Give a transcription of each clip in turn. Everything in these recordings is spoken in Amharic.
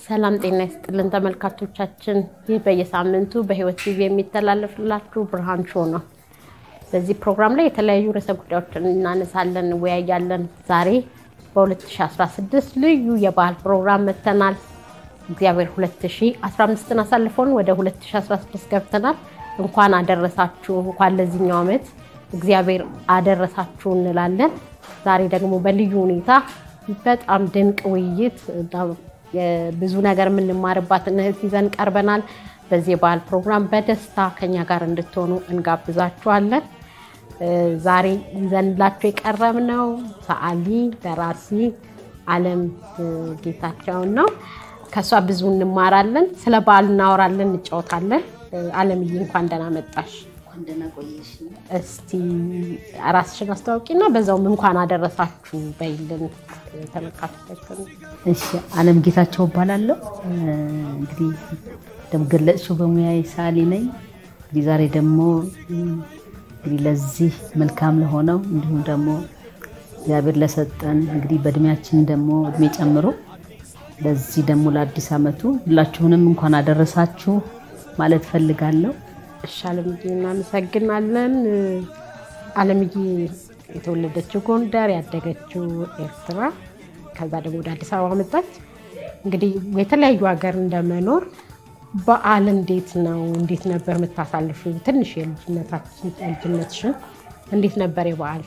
ሰላም ጤና ይስጥልን ተመልካቾቻችን፣ ይህ በየሳምንቱ በሕይወት ቲቪ የሚተላለፍላችሁ ብርሃን ሾው ነው። በዚህ ፕሮግራም ላይ የተለያዩ ርዕሰ ጉዳዮችን እናነሳለን፣ እንወያያለን። ዛሬ በ2016 ልዩ የባህል ፕሮግራም መጥተናል። እግዚአብሔር 2015ን አሳልፎን ወደ 2016 ገብተናል። እንኳን አደረሳችሁ፣ እንኳን ለዚህኛው ዓመት እግዚአብሔር አደረሳችሁ እንላለን። ዛሬ ደግሞ በልዩ ሁኔታ በጣም ድንቅ ውይይት ብዙ ነገር የምንማርባትን እህት ይዘን ቀርበናል። በዚህ የባህል ፕሮግራም በደስታ ከኛ ጋር እንድትሆኑ እንጋብዛችኋለን። ዛሬ ይዘንላችሁ የቀረብነው ሰዓሊ ደራሲ አለም ጌታቸውን ነው። ከእሷ ብዙ እንማራለን። ስለ በዓሉ እናወራለን፣ እንጫወታለን። አለምዬ እንኳን ደህና መጣሽ። እስቲ ራስሽን አስታውቂና በዛውም እንኳን አደረሳችሁ በይልን ተመልካቾቻችን። እሺ አለም ጌታቸው እባላለሁ። እንግዲህ እንደገለጽሽው በሙያዬ ሰዓሊ ነኝ። እንግዲህ ዛሬ ደግሞ እንግዲህ ለዚህ መልካም ለሆነው እንዲሁም ደግሞ እግዚአብሔር ለሰጠን እንግዲህ በእድሜያችን ደግሞ እድሜ ጨምሮ ለዚህ ደግሞ ለአዲስ ዓመቱ ሁላችሁንም እንኳን አደረሳችሁ ማለት ፈልጋለሁ። እሺ አለምዬ እናመሰግናለን። አለምዬ የተወለደችው ጎንደር ያደገችው ኤርትራ፣ ከዛ ደግሞ ወደ አዲስ አበባ መጣች። እንግዲህ የተለያዩ ሀገር እንደመኖር በዓል እንዴት ነው እንዴት ነበር የምታሳልፊው? ትንሽ የልጅነትሽን እንዴት ነበር የበዓል?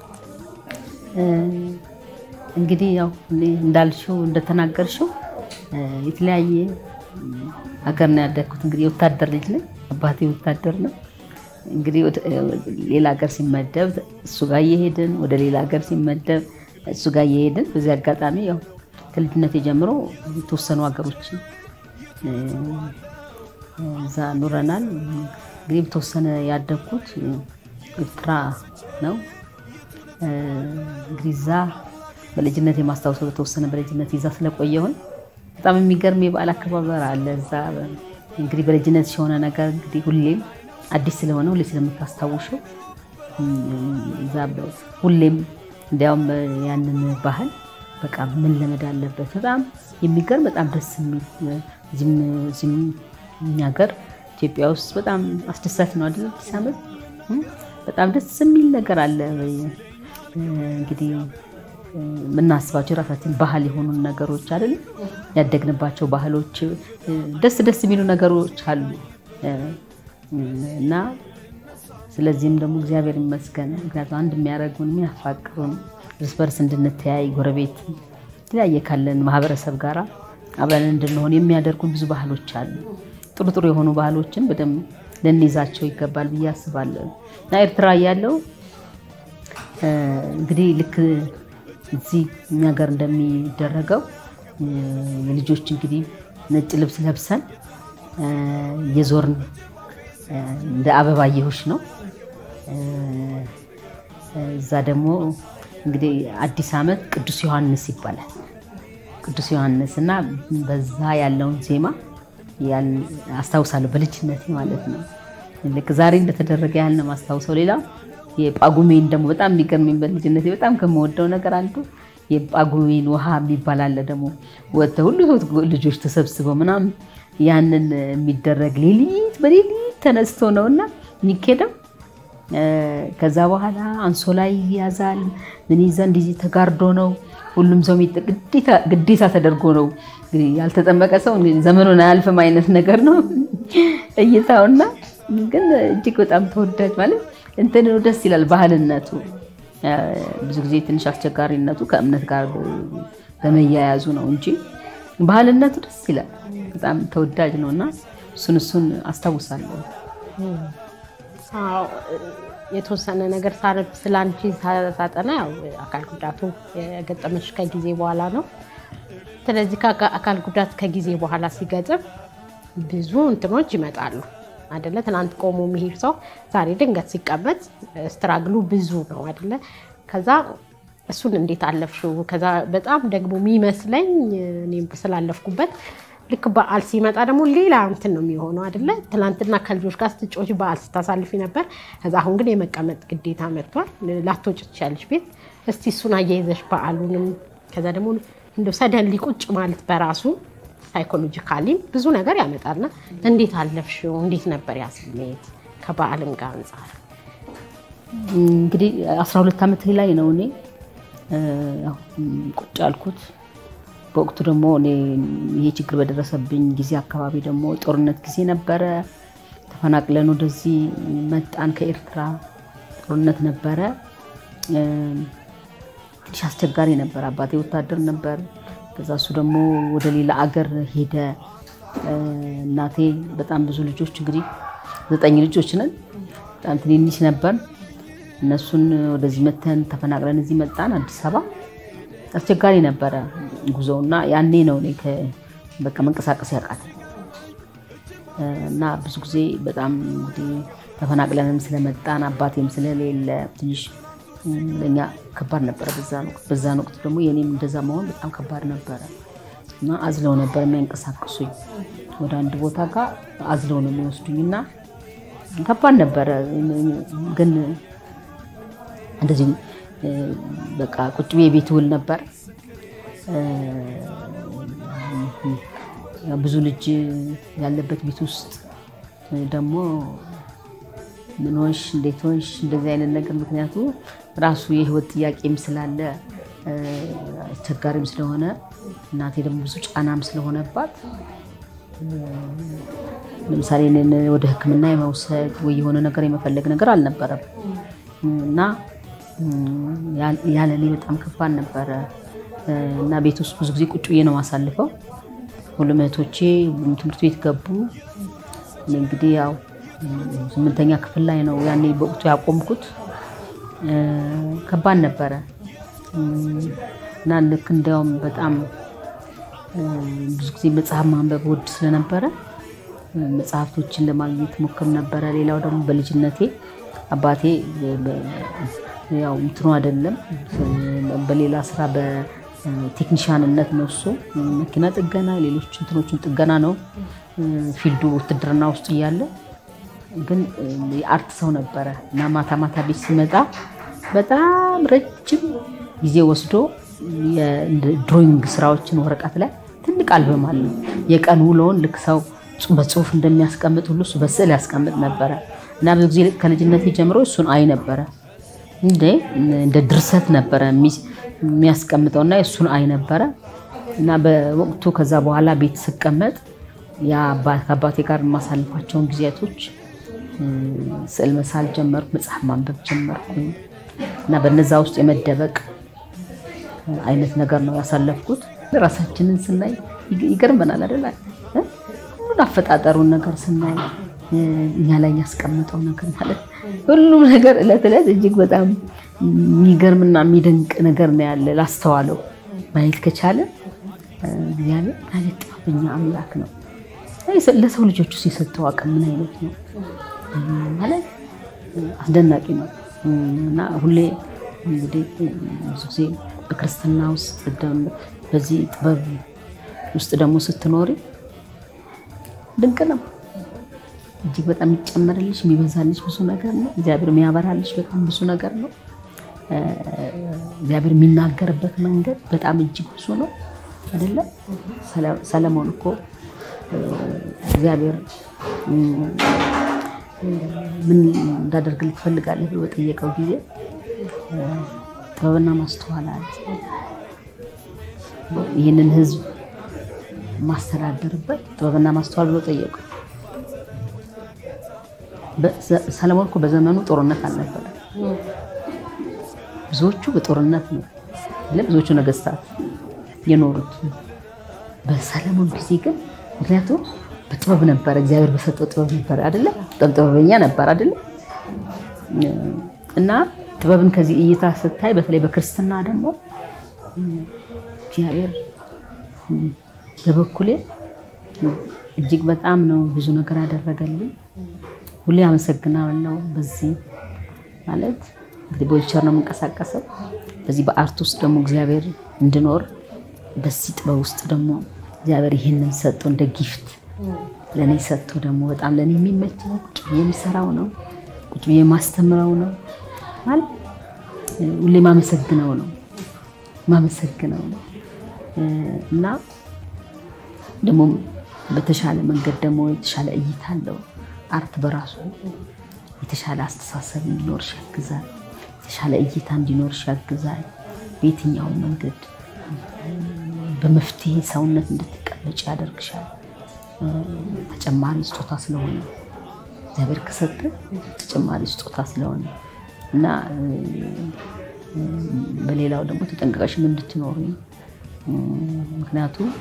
እንግዲህ ያው እንዳልሽው እንደተናገርሽው የተለያየ ሀገር ነው ያደግኩት። እንግዲህ የወታደር ልጅ ነኝ። አባቴ ወታደር ነው። እንግዲህ ሌላ ሀገር ሲመደብ እሱ ጋር እየሄድን ወደ ሌላ ሀገር ሲመደብ እሱ ጋር እየሄድን በዚህ አጋጣሚ ያው ከልጅነት ጀምሮ የተወሰኑ ሀገሮች እዛ ኑረናል። እንግዲህ በተወሰነ ያደግኩት ኤርትራ ነው። እንግዲህ እዛ በልጅነት የማስታወሰው በተወሰነ በልጅነት ይዛ ስለቆየሁኝ በጣም የሚገርም የበዓል አከባበር አለ እዛ እንግዲህ በልጅነት የሆነ ነገር እንግዲህ ሁሌም አዲስ ስለሆነ ሁሌ ስለምታስታውሸው እዛ ሁሌም እንዲያውም ያንን ባህል በቃ ምን ለመድ አለበት። በጣም የሚገርም በጣም ደስ የሚል እዚህም እኛ ሀገር ኢትዮጵያ ውስጥ በጣም አስደሳች ነው አይደል? አዲስ ዓመት በጣም ደስ የሚል ነገር አለ። እንግዲህ የምናስባቸው የራሳችን ባህል የሆኑ ነገሮች አይደለም ያደግንባቸው ባህሎች ደስ ደስ የሚሉ ነገሮች አሉ እና ስለዚህም ደግሞ እግዚአብሔር ይመስገን። ምክንያቱም አንድ የሚያደርጉን የሚያፋቅሩን እርስ በርስ እንድንተያይ ጎረቤት የተለያየ ካለን ማህበረሰብ ጋር አብረን እንድንሆን የሚያደርጉን ብዙ ባህሎች አሉ። ጥሩ ጥሩ የሆኑ ባህሎችን በደንብ ልንይዛቸው ይገባል ብዬ አስባለሁ እና ኤርትራ ያለው እንግዲህ ልክ እዚህ እኛ ጋር እንደሚደረገው የልጆች እንግዲህ ነጭ ልብስ ለብሰን የዞርን እንደ አበባየሁሽ ነው። እዛ ደግሞ እንግዲህ አዲስ ዓመት ቅዱስ ዮሐንስ ይባላል። ቅዱስ ዮሐንስ እና በዛ ያለውን ዜማ አስታውሳለሁ በልጅነቴ ማለት ነው። ልክ ዛሬ እንደተደረገ ያህል ነው ማስታውሰው። ሌላ የጳጉሜን ደግሞ በጣም የሚገርመኝ በልጅነቴ በጣም ከምወደው ነገር አንዱ የጳጉሜን ውሃ የሚባል አለ። ደግሞ ወጥተው ሁሉ ልጆች ተሰብስበው ምናምን ያንን የሚደረግ ሌሊት በሌሊት ተነስቶ ነው እና የሚኬደው። ከዛ በኋላ አንሶላ ይያዛል። ምን ይዘ እንዲህ ተጋርዶ ነው ሁሉም ሰው ግዴታ ተደርጎ ነው። ያልተጠመቀ ሰው ዘመኑን አያልፍም አይነት ነገር ነው እይታውና ግን እጅግ በጣም ተወዳጅ ማለት እንትን ደስ ይላል። ባህልነቱ ብዙ ጊዜ ትንሽ አስቸጋሪነቱ ከእምነት ጋር በመያያዙ ነው እንጂ ባህልነቱ ደስ ይላል። በጣም ተወዳጅ ነው እና እሱን እሱን አስታውሳለሁ። የተወሰነ ነገር ሳነብ ስለ አንቺ ሳጠና ያው አካል ጉዳቱ የገጠመች ከጊዜ በኋላ ነው። ስለዚህ ከአካል ጉዳት ከጊዜ በኋላ ሲገጥም ብዙ እንትኖች ይመጣሉ አደለ? ትናንት ቆሞ የሚሄድ ሰው ዛሬ ድንገት ሲቀመጥ ስትራግሉ ብዙ ነው አደለ? ከዛ እሱን እንዴት አለፍሽው? ከዛ በጣም ደግሞ የሚመስለኝ እኔም ስላለፍኩበት ልክ በዓል ሲመጣ ደግሞ ሌላ እንትን ነው የሚሆነው አይደለ? ትናንትና ከልጆች ጋር ስትጮች በዓል ስታሳልፊ ነበር። ከዛ አሁን ግን የመቀመጥ ግዴታ መጥቷል። ላትወጪ ትችያለሽ ቤት። እስቲ እሱን አያይዘሽ በዓሉንም ከዛ ደግሞ እንደው ሰደን ቁጭ ማለት በራሱ ሳይኮሎጂካሊም ብዙ ነገር ያመጣልና እንዴት አለፍሽው? እንዴት ነበር ያ ስሜት ከበዓልም ጋር አንጻር? እንግዲህ 12 ዓመት ላይ ነው እኔ ያው ቁጭ አልኩት። በወቅቱ ደግሞ እኔ ይሄ ችግር በደረሰብኝ ጊዜ አካባቢ ደግሞ ጦርነት ጊዜ ነበረ። ተፈናቅለን ወደዚህ መጣን ከኤርትራ ጦርነት ነበረ። ትንሽ አስቸጋሪ ነበር። አባቴ ወታደር ነበር። ከዛ እሱ ደግሞ ወደ ሌላ አገር ሄደ። እናቴ በጣም ብዙ ልጆች እንግዲህ ዘጠኝ ልጆች ነን። በጣም ትንንሽ ነበር። እነሱን ወደዚህ መተን ተፈናቅለን እዚህ መጣን አዲስ አበባ። አስቸጋሪ ነበረ ጉዞው እና ያኔ ነው እኔ በቃ መንቀሳቀስ ያቃተኝ እና ብዙ ጊዜ በጣም እንግዲህ ተፈናቅለንም ስለመጣን አባቴም ስለሌለ ትንሽ ለእኛ ከባድ ነበረ። በዛን ወቅት ደግሞ የኔም እንደዛ መሆን በጣም ከባድ ነበረ እና አዝለው ነበር የሚያንቀሳቅሱኝ ወደ አንድ ቦታ ጋር አዝለው ነው የሚወስዱኝ እና ከባድ ነበረ ግን እንደዚህ በቃ ቁጭ ብዬ ቤት ውል ነበር። ብዙ ልጅ ያለበት ቤት ውስጥ ደግሞ ምን ሆንሽ፣ እንዴት ሆንሽ፣ እንደዚህ አይነት ነገር ምክንያቱ ራሱ የህይወት ጥያቄም ስላለ አስቸጋሪም ስለሆነ እናቴ ደግሞ ብዙ ጫናም ስለሆነባት ለምሳሌ እኔን ወደ ሕክምና የመውሰድ ወይ የሆነ ነገር የመፈለግ ነገር አልነበረም እና ያለ እኔ በጣም ከባድ ነበረ እና ቤት ውስጥ ብዙ ጊዜ ቁጭ ብዬ ነው ማሳልፈው። ሁሉም እህቶቼ ሁሉም ትምህርት ቤት ገቡ። እኔ እንግዲህ ያው ስምንተኛ ክፍል ላይ ነው ያኔ በወቅቱ ያቆምኩት። ከባድ ነበረ እና ልክ እንዲያውም በጣም ብዙ ጊዜ መጽሐፍ ማንበብ ወድ ስለነበረ መጽሐፍቶችን ለማግኘት ሞክር ነበረ። ሌላው ደግሞ በልጅነቴ አባቴ ያው እንትኑ አይደለም በሌላ ስራ በቴክኒሻንነት ነው እሱ መኪና ጥገና፣ ሌሎች እንትኖችን ጥገና ነው ፊልዱ ውትድርና ውስጥ እያለ ግን የአርት ሰው ነበረ እና ማታ ማታ ቤት ሲመጣ በጣም ረጅም ጊዜ ወስዶ የድሮይንግ ስራዎችን ወረቀት ላይ ትልቅ አልበም አለው። የቀን ውሎውን ልክ ሰው በጽሁፍ እንደሚያስቀምጥ ሁሉ እሱ በስዕል ያስቀምጥ ነበረ እና ብዙ ጊዜ ከልጅነቴ ጀምሮ እሱን አይ ነበረ እንደ ድርሰት ነበረ የሚያስቀምጠው እና እሱን አይ ነበረ እና በወቅቱ ከዛ በኋላ ቤት ስቀመጥ ከአባቴ ጋር የማሳልፋቸውን ጊዜያቶች ስዕል መሳል ጀመርኩ፣ መጽሐፍ ማንበብ ጀመርኩ እና በነዛ ውስጥ የመደበቅ አይነት ነገር ነው ያሳለፍኩት። ራሳችንን ስናይ ይገርመናል አይደል? ሁሉን አፈጣጠሩን ነገር ስናይ እኛ ላይ ያስቀምጠው ነገር ማለት ሁሉም ነገር እለት እለት እጅግ በጣም የሚገርምና የሚደንቅ ነገር ነው ያለ ላስተዋለው ማየት ከቻለ እግዚአብሔር ማለት ጥበበኛ አምላክ ነው። ለሰው ልጆች ውስጥ የሰጠው አቅም ምን አይነት ነው ማለት አስደናቂ ነው እና ሁሌ እንግዲህ ብዙ ጊዜ በክርስትና ውስጥ በዚህ ጥበብ ውስጥ ደግሞ ስትኖሪ ድንቅ ነው። እጅግ በጣም የሚጨመርልሽ የሚበዛልሽ ብዙ ነገር ነው። እግዚአብሔር የሚያበራልሽ በጣም ብዙ ነገር ነው። እግዚአብሔር የሚናገርበት መንገድ በጣም እጅግ ብዙ ነው አይደለም። ሰለሞን እኮ እግዚአብሔር ምን እንዳደርግልህ ትፈልጋለህ ብሎ በጠየቀው ጊዜ ጥበብና ማስተዋል አለ። ይህንን ሕዝብ ማስተዳደርበት ጥበብና ማስተዋል ብሎ ጠየቀው። ሰለሞን እኮ በዘመኑ ጦርነት አልነበረ። ብዙዎቹ በጦርነት ነው ብዙዎቹ ነገስታት የኖሩት። በሰለሞን ጊዜ ግን ምክንያቱም በጥበብ ነበረ፣ እግዚአብሔር በሰጠው ጥበብ ነበረ አይደለ? በጣም ጥበበኛ ነበር አይደለ? እና ጥበብን ከዚህ እይታ ስታይ፣ በተለይ በክርስትና ደግሞ እግዚአብሔር በበኩሌ እጅግ በጣም ነው ብዙ ነገር ያደረገልኝ። ሁሌ አመሰግናለሁ። በዚህ ማለት እንግዲህ በዊልቸር ነው የምንቀሳቀሰው። በዚህ በአርት ውስጥ ደግሞ እግዚአብሔር እንድኖር በዚህ ጥበብ ውስጥ ደግሞ እግዚአብሔር ይህንን ሰጥቶ እንደ ጊፍት ለእኔ ሰጥቶ ደግሞ በጣም ለእኔ የሚመች ነው። ቁጭ ብዬ የምሰራው ነው። ቁጭ ብዬ የማስተምረው ነው ማለት ሁሌ ማመሰግነው ነው ማመሰግነው ነው እና ደግሞ በተሻለ መንገድ ደግሞ የተሻለ እይታ አለው። አርት በራሱ የተሻለ አስተሳሰብ እንዲኖርሽ ያግዛል። የተሻለ እይታ እንዲኖርሽ ያግዛል። በየትኛውም መንገድ በመፍትሄ ሰውነት እንድትቀመጭ ያደርግሻል። ተጨማሪ ስጦታ ስለሆነ እግዚአብሔር ከሰጠ ተጨማሪ ስጦታ ስለሆነ እና በሌላው ደግሞ ተጠንቀቀሽም እንድትኖሩ ምክንያቱም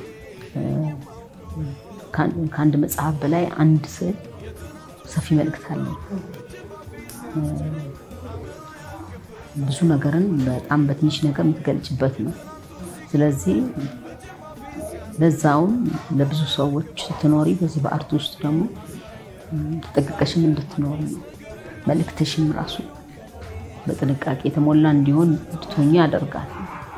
ከአንድ መጽሐፍ በላይ አንድ ስዕል ሰፊ መልእክት አለው። ብዙ ነገርን በጣም በትንሽ ነገር የምትገልጭበት ነው። ስለዚህ ለዛውም ለብዙ ሰዎች ስትኖሪ በዚህ በአርት ውስጥ ደግሞ ተጠንቅቀሽም እንድትኖሪ ነው። መልእክትሽም ራሱ በጥንቃቄ የተሞላ እንዲሆን እንድትሆኚ ያደርጋል።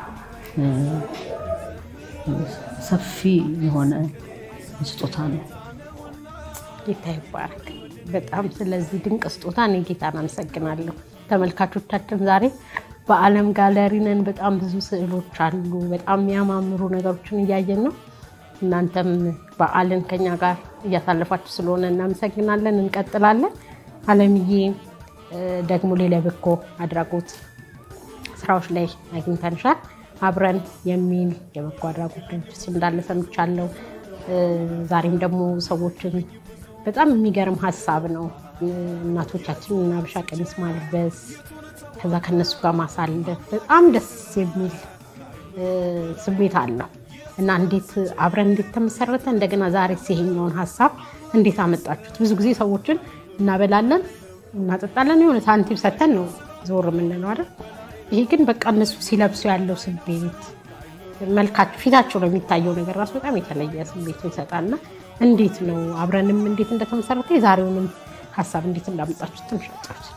ሰፊ የሆነ ስጦታ ነው። ጌታ ይባረክ። በጣም ስለዚህ ድንቅ ስጦታ እኔ ጌታን አመሰግናለሁ። ተመልካቾቻችን ዛሬ በዓለም ጋለሪ ነን። በጣም ብዙ ስዕሎች አሉ። በጣም የሚያማምሩ ነገሮችን እያየን ነው። እናንተም በዓልን ከኛ ጋር እያሳለፋችሁ ስለሆነ እናመሰግናለን። እንቀጥላለን። አለምዬ ደግሞ ሌላ በጎ አድራጎት ስራዎች ላይ አግኝተንሻል። አብረን የሚል የበጎ አድራጎት ድርጅት እንዳለ ሰምቻለሁ። ዛሬም ደግሞ ሰዎችን በጣም የሚገርም ሀሳብ ነው። እናቶቻችንን ሀበሻ ቀሚስ ማልበስ ከዛ ከነሱ ጋር ማሳለፍ በጣም ደስ የሚል ስሜት አለው እና እንዴት አብረን እንዴት ተመሰረተ? እንደገና ዛሬ ይሄኛውን ሀሳብ እንዴት አመጣችሁት? ብዙ ጊዜ ሰዎችን እናበላለን፣ እናጠጣለን፣ የሆነ ሳንቲም ሰተን ነው ዞር የምንለው አይደል? ይሄ ግን በቃ እነሱ ሲለብሱ ያለው ስሜት መልካቸው፣ ፊታቸው ነው የሚታየው ነገር ራሱ በጣም የተለየ ስሜት ይሰጣልና እንዴት ነው አብረንም እንዴት እንደተመሰረተ የዛሬውንም ሀሳብ እንዴት እንዳመጣችሁ ትንሽ አጫውት።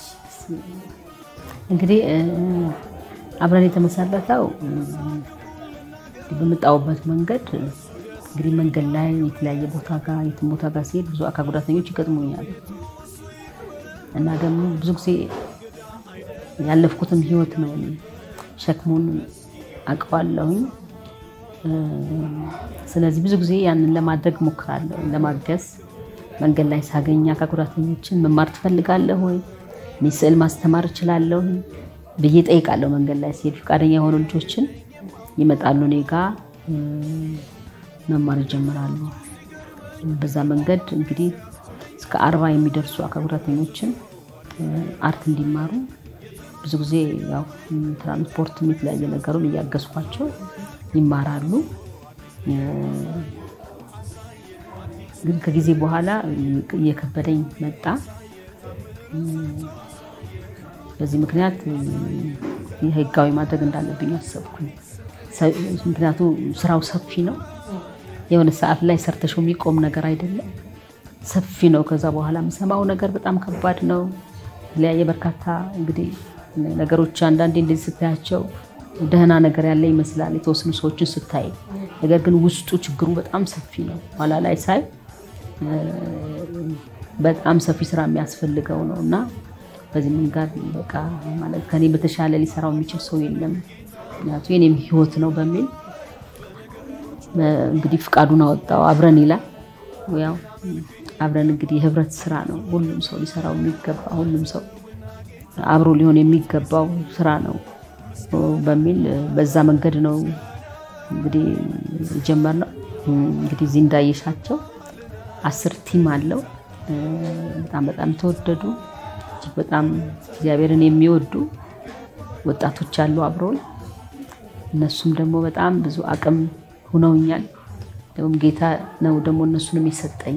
እንግዲህ አብረን የተመሰረተው በመጣሁበት መንገድ እንግዲህ መንገድ ላይ የተለያየ ቦታ ጋር የትም ቦታ ጋር ሲሄድ ብዙ አካል ጉዳተኞች ይገጥሙኛል እና ደግሞ ብዙ ጊዜ ያለፍኩትን ህይወት ነው ሸክሙን አውቀዋለሁኝ። ስለዚህ ብዙ ጊዜ ያንን ለማድረግ ሞክራለሁ፣ ለማገዝ መንገድ ላይ ሳገኝ አካል ጉዳተኞችን መማር ትፈልጋለህ ወይ እኔ ስዕል ማስተማር እችላለሁ ብዬ ጠይቃለሁ። መንገድ ላይ ሲሄድ ፈቃደኛ የሆኑ ልጆችን ይመጣሉ እኔ ጋ መማር ይጀምራሉ። በዛ መንገድ እንግዲህ እስከ አርባ የሚደርሱ አካል ጉዳተኞችን አርት እንዲማሩ ብዙ ጊዜ ያው ትራንስፖርት የተለያየ ነገሩን እያገዝኳቸው ይማራሉ። ግን ከጊዜ በኋላ እየከበደኝ መጣ። በዚህ ምክንያት ህጋዊ ማድረግ እንዳለብኝ አሰብኩኝ። ምክንያቱም ስራው ሰፊ ነው። የሆነ ሰዓት ላይ ሰርተሽው የሚቆም ነገር አይደለም፣ ሰፊ ነው። ከዛ በኋላ የምሰማው ነገር በጣም ከባድ ነው። የተለያየ በርካታ እንግዲህ ነገሮች አንዳንዴ እንደዚህ ስታያቸው ደህና ነገር ያለ ይመስላል የተወሰኑ ሰዎችን ስታይ፣ ነገር ግን ውስጡ ችግሩ በጣም ሰፊ ነው። ኋላ ላይ ሳይ በጣም ሰፊ ስራ የሚያስፈልገው ነው እና በዚህ መንገድ በቃ ማለት ከኔ በተሻለ ሊሰራው የሚችል ሰው የለም፣ ምክንያቱ የኔም ህይወት ነው በሚል እንግዲህ ፍቃዱን አወጣው። አብረን ይላል ያው አብረን እንግዲህ የህብረት ስራ ነው። ሁሉም ሰው ሊሰራው የሚገባ ሁሉም ሰው አብሮ ሊሆን የሚገባው ስራ ነው በሚል በዛ መንገድ ነው እንግዲህ የጀመርነው። እንግዲህ እዚህ እንዳየሻቸው አስር ቲም አለው። በጣም በጣም ተወደዱ እጅግ በጣም እግዚአብሔርን የሚወዱ ወጣቶች አሉ አብረውን። እነሱም ደግሞ በጣም ብዙ አቅም ሁነውኛል። ደግሞ ጌታ ነው ደግሞ እነሱንም የሰጠኝ።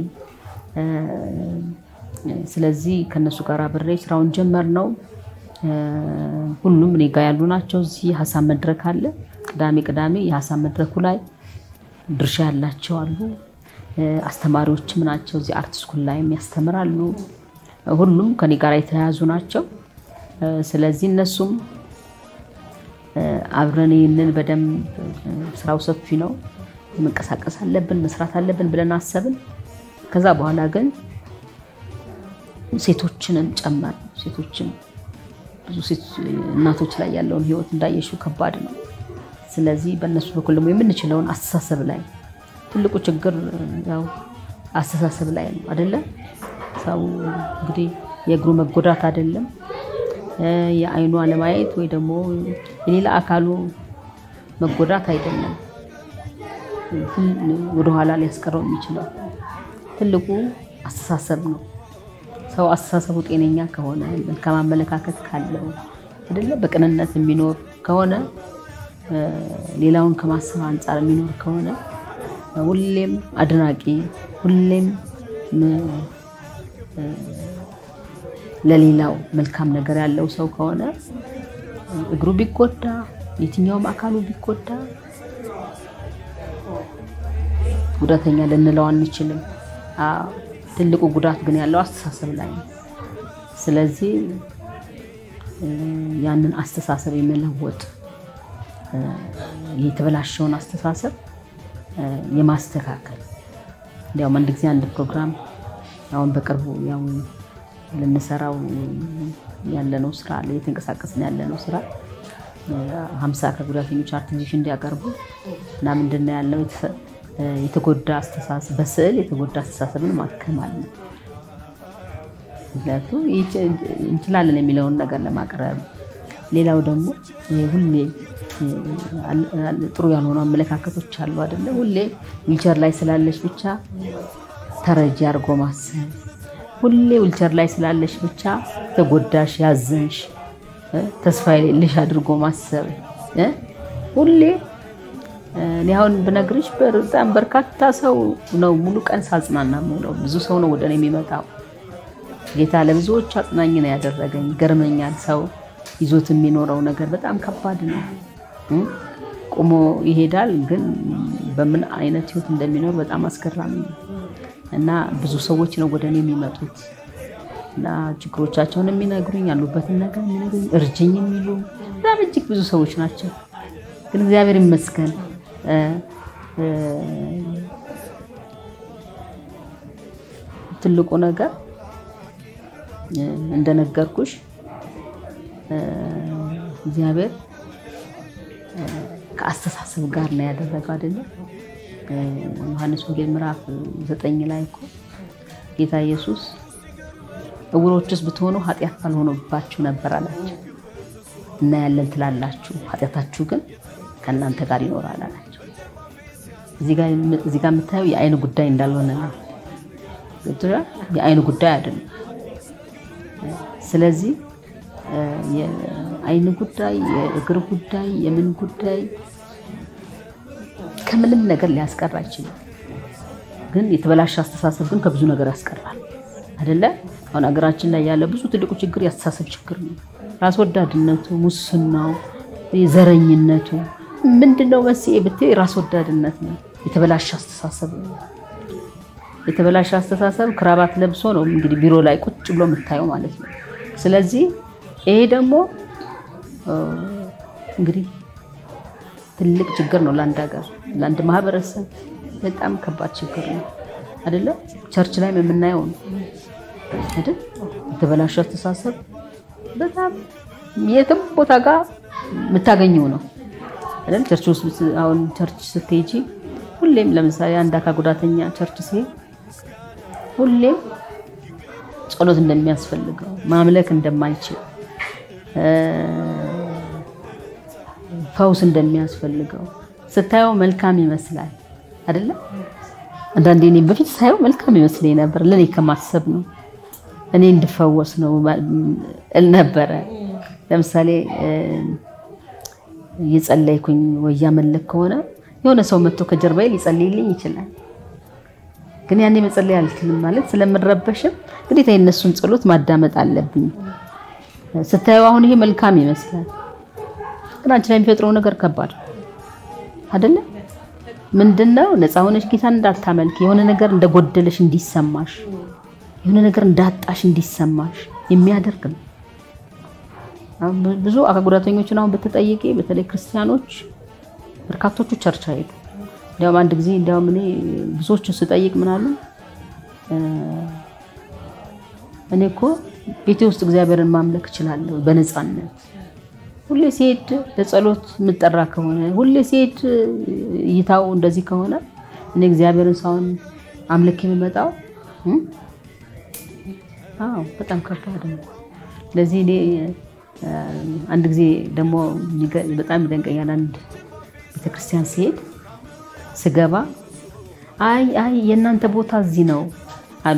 ስለዚህ ከነሱ ጋር አብሬ ስራውን ጀመር ነው። ሁሉም እኔ ጋ ያሉ ናቸው። እዚህ የሀሳብ መድረክ አለ። ቅዳሜ ቅዳሜ የሀሳብ መድረኩ ላይ ድርሻ ያላቸው አሉ። አስተማሪዎችም ናቸው። እዚህ አርት ስኩል ላይም ያስተምራሉ። ሁሉም ከኔ ጋር የተያያዙ ናቸው። ስለዚህ እነሱም አብረን ይህንን በደንብ ስራው ሰፊ ነው፣ መንቀሳቀስ አለብን፣ መስራት አለብን ብለን አሰብን። ከዛ በኋላ ግን ሴቶችንን ጨመር ሴቶችን ብዙ እናቶች ላይ ያለውን ህይወት እንዳየሽው ከባድ ነው። ስለዚህ በእነሱ በኩል ደግሞ የምንችለውን አስተሳሰብ ላይ ትልቁ ችግር ያው አስተሳሰብ ላይ ነው አይደለ? ሰው እንግዲህ የእግሩ መጎዳት አይደለም የአይኑ አለማየት ወይ ደግሞ የሌላ አካሉ መጎዳት አይደለም ወደኋላ ሊያስቀረው የሚችለው ትልቁ አስተሳሰብ ነው። ሰው አስተሳሰቡ ጤነኛ ከሆነ መልካም አመለካከት ካለው አይደለ በቅንነት የሚኖር ከሆነ ሌላውን ከማሰብ አንጻር የሚኖር ከሆነ ሁሌም አድናቂ ሁሌም ለሌላው መልካም ነገር ያለው ሰው ከሆነ እግሩ ቢጎዳ የትኛውም አካሉ ቢጎዳ ጉዳተኛ ልንለው አንችልም። ትልቁ ጉዳት ግን ያለው አስተሳሰብ ላይ ነው። ስለዚህ ያንን አስተሳሰብ የመለወጥ የተበላሸውን አስተሳሰብ የማስተካከል እንዲያውም አንድ ጊዜ አንድ ፕሮግራም አሁን በቅርቡ ያው ልንሰራው ያለነው ስራ አለ እየተንቀሳቀስን ያለነው ስራ ሀምሳ አካል ጉዳተኞች አርት ኤግዚቢሽን እንዲያቀርቡ እና ምንድን ነው ያለው የተጎዳ አስተሳሰብ በስዕል የተጎዳ አስተሳሰብን ማከም አለ። ምክንያቱም እንችላለን የሚለውን ነገር ለማቅረብ ሌላው ደግሞ ሁሌ ጥሩ ያልሆኑ አመለካከቶች አሉ አይደለ? ሁሌ ዊልቸር ላይ ስላለች ብቻ ተረጂ አድርጎ ማሰብ፣ ሁሌ ዊልቸር ላይ ስላለች ብቻ ተጎዳሽ፣ ያዘንሽ፣ ተስፋ የሌለሽ አድርጎ ማሰብ ሁሌ እኔ አሁን ብነግርሽ በጣም በርካታ ሰው ነው ሙሉ ቀን ሳጽናና የምውለው። ብዙ ሰው ነው ወደ እኔ የሚመጣው። ጌታ ለብዙዎች አጽናኝ ነው ያደረገኝ። ገርመኛል። ሰው ይዞት የሚኖረው ነገር በጣም ከባድ ነው። ቁሞ ይሄዳል፣ ግን በምን አይነት ህይወት እንደሚኖር በጣም አስገራሚ ነው እና ብዙ ሰዎች ነው ወደ እኔ የሚመጡት እና ችግሮቻቸውን የሚነግሩኝ ያሉበትን ነገር የሚነግሩኝ እርጅኝ የሚሉ በጣም እጅግ ብዙ ሰዎች ናቸው። ግን እግዚአብሔር ይመስገን ትልቁ ነገር እንደነገርኩሽ እግዚአብሔር ከአስተሳሰብ ጋር ነው ያደረገው አይደለም። ዮሐንስ ወንጌል ምዕራፍ ዘጠኝ ላይ እኮ ጌታ ኢየሱስ እውሮችስ ብትሆኑ ኃጢአት ባልሆነባችሁ ነበር አላቸው። እናያለን ትላላችሁ፣ ኃጢአታችሁ ግን ከእናንተ ጋር ይኖራል አላቸው። እዚህ ጋር የምታየው የአይን ጉዳይ እንዳልሆነ ነው። የአይን ጉዳይ አይደለም። ስለዚህ የአይን ጉዳይ፣ የእግር ጉዳይ፣ የምን ጉዳይ ከምንም ነገር ሊያስቀር አይችልም። ግን የተበላሸ አስተሳሰብ ግን ከብዙ ነገር ያስቀራል አይደለ? አሁን ሀገራችን ላይ ያለ ብዙ ትልቁ ችግር የአስተሳሰብ ችግር ነው። ራስ ወዳድነቱ፣ ሙስናው፣ ዘረኝነቱ ምንድን ነው መንስኤ ብትይ ራስ ወዳድነት ነው። የተበላሸ አስተሳሰብ ነው። የተበላሸ አስተሳሰብ ክራባት ለብሶ ነው እንግዲህ ቢሮ ላይ ቁጭ ብሎ የምታየው ማለት ነው። ስለዚህ ይሄ ደግሞ እንግዲህ ትልቅ ችግር ነው ለአንድ ሀገር፣ ለአንድ ማህበረሰብ በጣም ከባድ ችግር ነው አይደለ? ቸርች ላይ የምናየው ነው አይደል? የተበላሸ አስተሳሰብ በጣም የትም ቦታ ጋር የምታገኘው ነው አይደል? ቸርች ውስጥ አሁን ቸርች ስትሄጂ ሁሌም ለምሳሌ አንድ አካል ጉዳተኛ ቸርች ሲሄድ ሁሌም ጸሎት እንደሚያስፈልገው ማምለክ እንደማይችል ፈውስ እንደሚያስፈልገው ስታየው መልካም ይመስላል አይደለ? አንዳንዴ እኔ በፊት ሳየው መልካም ይመስለኝ ነበር። ለእኔ ከማሰብ ነው እኔ እንድፈወስ ነው እል ነበረ። ለምሳሌ እየጸለይኩኝ ወይ እያመለክ ከሆነ የሆነ ሰው መጥቶ ከጀርባዬ ሊጸልይልኝ ይችላል። ግን ያኔ መጸለይ አልችልም ማለት ስለምረበሽም ግዴታ የነሱን ጸሎት ማዳመጥ አለብኝ። ስታየው አሁን ይሄ መልካም ይመስላል፣ ግን አንቺ ላይ የሚፈጥረው ነገር ከባድ አይደለ? ምንድነው? ነፃ ሆነሽ ጌታን እንዳታመልክ የሆነ ነገር እንደጎደለሽ እንዲሰማሽ፣ የሆነ ነገር እንዳጣሽ እንዲሰማሽ የሚያደርግ ነው። ብዙ አካል ጉዳተኞችን አሁን በተጠየቄ በተለይ ክርስቲያኖች በርካቶቹ ቸርች አይሄዱ። እንዲያውም አንድ ጊዜ እንዲያውም እኔ ብዙዎቹን ስጠይቅ ምን አሉ፣ እኔ እኮ ቤቴ ውስጥ እግዚአብሔርን ማምለክ እችላለሁ በነፃነት። ሁሌ ሲሄድ ለጸሎት የምጠራ ከሆነ ሁሌ ሲሄድ እይታው እንደዚህ ከሆነ እኔ እግዚአብሔርን ሳይሆን አምልክ የሚመጣው አዎ በጣም ከባድ ነው። ስለዚህ እኔ አንድ ጊዜ ደግሞ በጣም ይደንቀኛል። አንድ ቤተክርስቲያን ሲሄድ ስገባ አይ አይ የእናንተ ቦታ እዚህ ነው አሉ።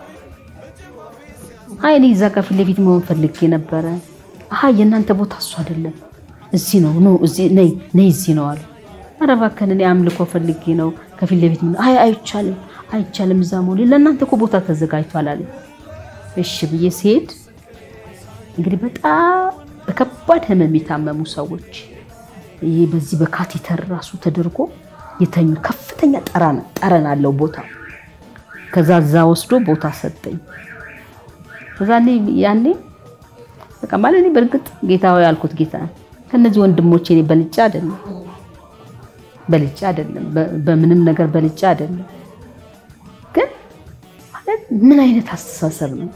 አይ እኔ እዛ ከፊት ለፊት መሆን ፈልጌ ነበረ። አይ የእናንተ ቦታ እሱ አይደለም እዚህ ነው ኖ እዚህ ነይ ነይ እዚህ ነው አሉ። ኧረ እባክህን እኔ አምልኮ ፈልጌ ነው ከፊት ለፊት ምን አይ አይቻልም አይቻልም እዛ መሆን ለእናንተ እኮ ቦታ ተዘጋጅቷል አለ። እሺ ብዬ ሲሄድ እንግዲህ በጣም በከባድ ህመም የታመሙ ሰዎች ይሄ በዚህ በካቴተር ራሱ ተደርጎ የተኙ ከፍተኛ ጠረን አለው ቦታ። ከዛ እዛ ወስዶ ቦታ ሰጠኝ። ከዛ ያኔ በቃ ማለት እኔ በእርግጥ ጌታ ሆይ ያልኩት ጌታ ከነዚህ ወንድሞቼ እኔ በልጬ አይደለም በልጬ አይደለም በምንም ነገር በልጬ አይደለም። ግን ማለት ምን አይነት አስተሳሰብ ነው?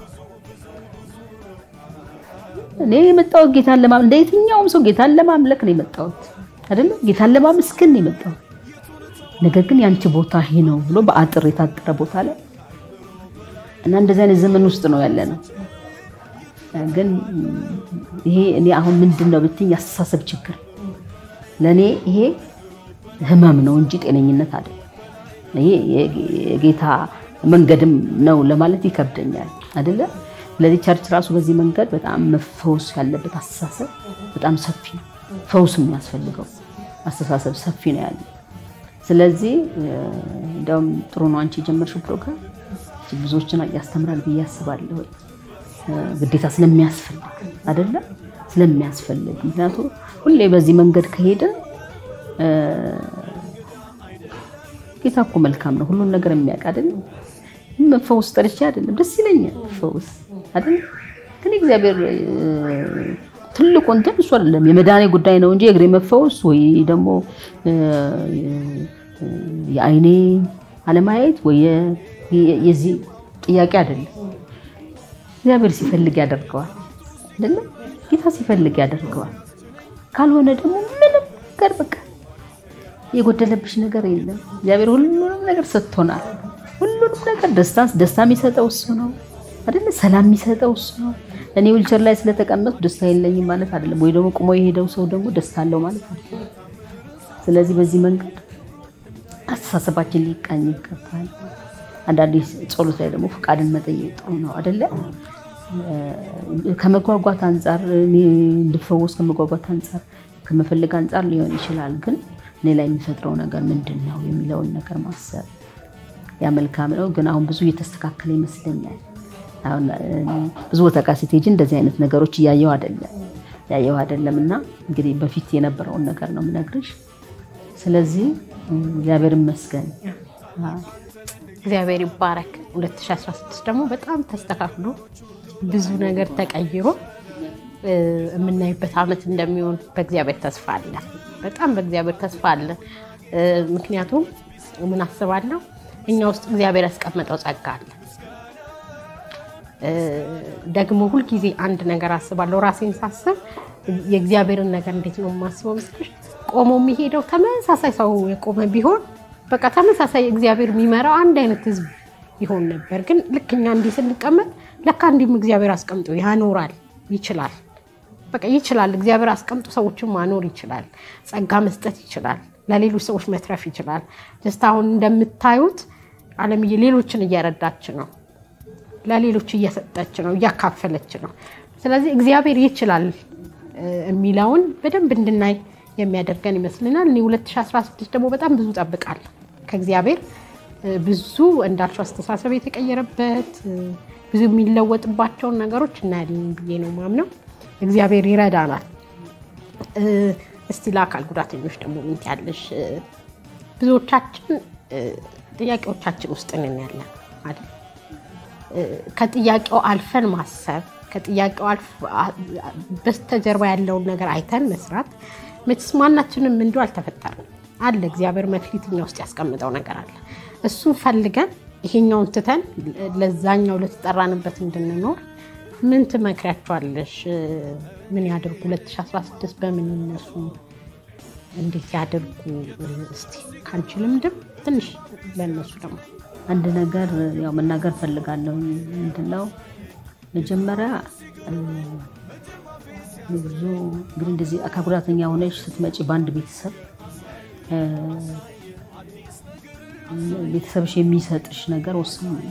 እኔ የመጣሁት ጌታን ለማምለክ እንደ የትኛውም ሰው ጌታን ለማምለክ ነው የመጣሁት አይደለም፣ ጌታን ለማመስገን ነው የመጣሁት። ነገር ግን ያንቺ ቦታ ይሄ ነው ብሎ በአጥር የታጠረ ቦታ ላይ እና እንደዚህ አይነት ዘመን ውስጥ ነው ያለ ነው። ግን ይሄ እኔ አሁን ምንድን ነው ብትኝ ያስተሳሰብ ችግር ለእኔ ይሄ ህመም ነው እንጂ ጤነኝነት አይደለም። ይሄ የጌታ መንገድም ነው ለማለት ይከብደኛል አይደለ። ስለዚህ ቸርች ራሱ በዚህ መንገድ በጣም መፈወስ ያለበት አስተሳሰብ በጣም ሰፊ ነው። ፈውስ የሚያስፈልገው አስተሳሰብ ሰፊ ነው ያለ። ስለዚህ እንዲያውም ጥሩ ነው አንቺ የጀመርሽው ፕሮግራም ብዙዎችን ያስተምራል ብዬ አስባለሁ። ግዴታ ስለሚያስፈልግ አይደለ ስለሚያስፈልግ ምክንያቱም ሁሌ በዚህ መንገድ ከሄደ ጌታ እኮ መልካም ነው፣ ሁሉን ነገር የሚያውቅ አይደለም። መፈውስ ጠልቼ አይደለም፣ ደስ ይለኛል ፈውስ አይደለም። ግን እግዚአብሔር ትልቁ እንትን እሱ አይደለም የመዳኔ ጉዳይ ነው እንጂ የእግሬ መፈወስ ወይ ደግሞ የአይኔ አለማየት ወይ የዚህ ጥያቄ አይደለም። እግዚአብሔር ሲፈልግ ያደርገዋል አይደለም። ጌታ ሲፈልግ ያደርገዋል። ካልሆነ ደግሞ ምንም ነገር በቃ የጎደለብሽ ነገር የለም። እግዚአብሔር ሁሉንም ነገር ሰጥቶናል። ሁሉንም ነገር ደስታ ደስታ የሚሰጠው እሱ ነው አይደለ? ሰላም የሚሰጠው እሱ ነው። እኔ ዊልቸር ላይ ስለተቀመጥኩ ደስታ የለኝም ማለት አይደለም። ወይ ደግሞ ቁሞ የሄደው ሰው ደግሞ ደስታ አለው ማለት አይደለም። ስለዚህ በዚህ መንገድ አስተሳሰባችን ሊቃኝ ይገባል። አንዳንዴ ጸሎት ላይ ደግሞ ፈቃድን መጠየቅ ጥሩ ነው አይደለ? ከመጓጓት አንጻር እኔ እንድፈወስ ከመጓጓት አንጻር ከመፈለግ አንጻር ሊሆን ይችላል። ግን እኔ ላይ የሚፈጥረው ነገር ምንድን ነው የሚለውን ነገር ማሰብ ያ መልካም ነው። ግን አሁን ብዙ እየተስተካከለ ይመስለኛል። አሁን ብዙ ቦታ ጋር ስትሄጂ እንደዚህ አይነት ነገሮች እያየው አይደለም ያየው አይደለም። እና እንግዲህ በፊት የነበረውን ነገር ነው የምነግርሽ። ስለዚህ እግዚአብሔር ይመስገን። እግዚአብሔር ይባረክ። 2016 ደግሞ በጣም ተስተካክሎ ብዙ ነገር ተቀይሮ የምናይበት ዓመት እንደሚሆን በእግዚአብሔር ተስፋ አለ። በጣም በእግዚአብሔር ተስፋ አለ። ምክንያቱም ምን አስባለሁ እኛ ውስጥ እግዚአብሔር ያስቀመጠው ጸጋ አለ። ደግሞ ሁልጊዜ አንድ ነገር አስባለሁ። ራሴን ሳስብ የእግዚአብሔርን ነገር እንዴት ነው የማስበው ምስልሽ ቆሞ የሚሄደው ተመሳሳይ ሰው የቆመ ቢሆን በቃ ተመሳሳይ እግዚአብሔር የሚመራው አንድ አይነት ህዝብ ይሆን ነበር። ግን ልክ እኛ እንዲህ ስንቀመጥ ለካ እንዲህም እግዚአብሔር አስቀምጦ ያኖራል ይችላል። በቃ ይችላል። እግዚአብሔር አስቀምጦ ሰዎችን ማኖር ይችላል። ጸጋ መስጠት ይችላል። ለሌሎች ሰዎች መትረፍ ይችላል። ጀስት አሁን እንደምታዩት አለምዬ ሌሎችን እየረዳች ነው፣ ለሌሎች እየሰጠች ነው፣ እያካፈለች ነው። ስለዚህ እግዚአብሔር ይችላል የሚለውን በደንብ እንድናይ የሚያደርገን ይመስልናል። እኔ 2016 ደግሞ በጣም ብዙ ጠብቃለሁ ከእግዚአብሔር ብዙ እንዳልሽው አስተሳሰብ የተቀየረበት ብዙ የሚለወጥባቸውን ነገሮች እናያለን ብዬ ነው ማምነው። እግዚአብሔር ይረዳናል። እስቲ ለአካል ጉዳተኞች ደግሞ ምን ትያለሽ? ብዙዎቻችን ጥያቄዎቻችን ውስጥ ነን ያለን አይደል? ከጥያቄው አልፈን ማሰብ ከጥያቄው በስተጀርባ ያለውን ነገር አይተን መስራት መቼስ ማናችንም እንዲሁ አልተፈጠርንም። አለ እግዚአብሔር መክሊት እኛ ውስጥ ያስቀምጠው ነገር አለ። እሱን ፈልገን ይሄኛውን ትተን ለዛኛው ለተጠራንበት እንድንኖር ምን ትመክሪያቸዋለሽ? ምን ያድርጉ? 2016 በምን ይነሱ? እንዴት ያድርጉ? እስቲ ከአንቺ ልምድም ትንሽ ለእነሱ ደግሞ አንድ ነገር ያው መናገር ፈልጋለሁ። ምንድነው መጀመሪያ እ፣ ብዙ እንግዲህ እንደዚህ አካል ጉዳተኛ ሆነች ስትመጪ በአንድ ቤተሰብ እ፣ ቤተሰብሽ የሚሰጥሽ ነገር ወሳኝ ነው።